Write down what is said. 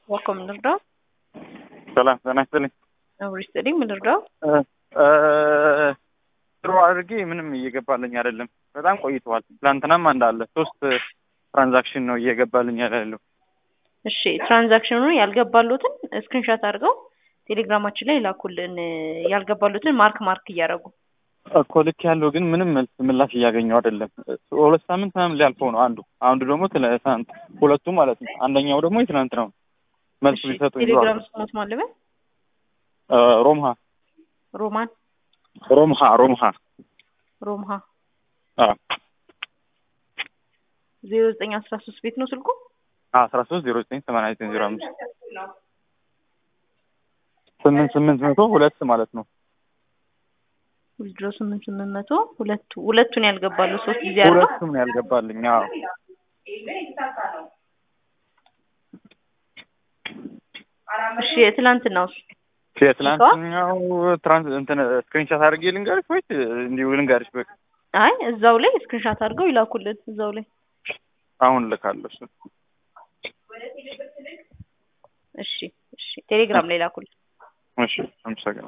ዋኮ ምንርዳው ሰላም ጤና ይስጥልኝ። አብሮ ይስጥልኝ። ምንርዳው ጥሩ አድርጌ ምንም እየገባልኝ አይደለም። በጣም ቆይተዋል። ትላንትናም እንዳለ ሶስት ትራንዛክሽን ነው እየገባልኝ ያለው። እሺ ትራንዛክሽኑ ያልገባሉትን ስክሪንሻት አድርገው ቴሌግራማችን ላይ ላኩልን። ያልገባሉትን ማርክ ማርክ እያደረጉ እኮ ልክ ያለው ግን ምንም መልስ ምላሽ እያገኘው አይደለም። ሁለት ሳምንት ምናምን ሊያልፈው ነው አንዱ አንዱ ደግሞ ትናንት ሁለቱ ማለት ነው። አንደኛው ደግሞ የትናንት ነው። መልስ ሊሰጡ ቴሌግራም ስሞት ማለበ ሮምሃ ሮማን ሮምሃ ሮምሃ ሮምሃ አዎ ዜሮ ዘጠኝ አስራ ሶስት ቤት ነው ስልኩ አስራ ሶስት ዜሮ ዘጠኝ ሰማንያ ዘጠኝ ዜሮ አምስት ስምንት ስምንት መቶ ሁለት ማለት ነው። ዊዝድሮ ስምንት ስምንት መቶ ሁለቱ ሁለቱን ያልገባሉ ሶስት ጊዜ አለ ሁለቱም ነው ያልገባልኝ። አዎ እሺ የትላንትናው የትላንትኛው ትራንስ እንትን ስክሪንሻት አድርጌ ልንገርሽ ወይስ እንዲሁ ልንገርሽ? በቃ አይ እዛው ላይ ስክሪንሻት አድርገው ይላኩልን እዛው ላይ አሁን ልካለሁ። እሱ እሺ እሺ ቴሌግራም ላይ ላኩልን። እሺ አመሰግናለሁ።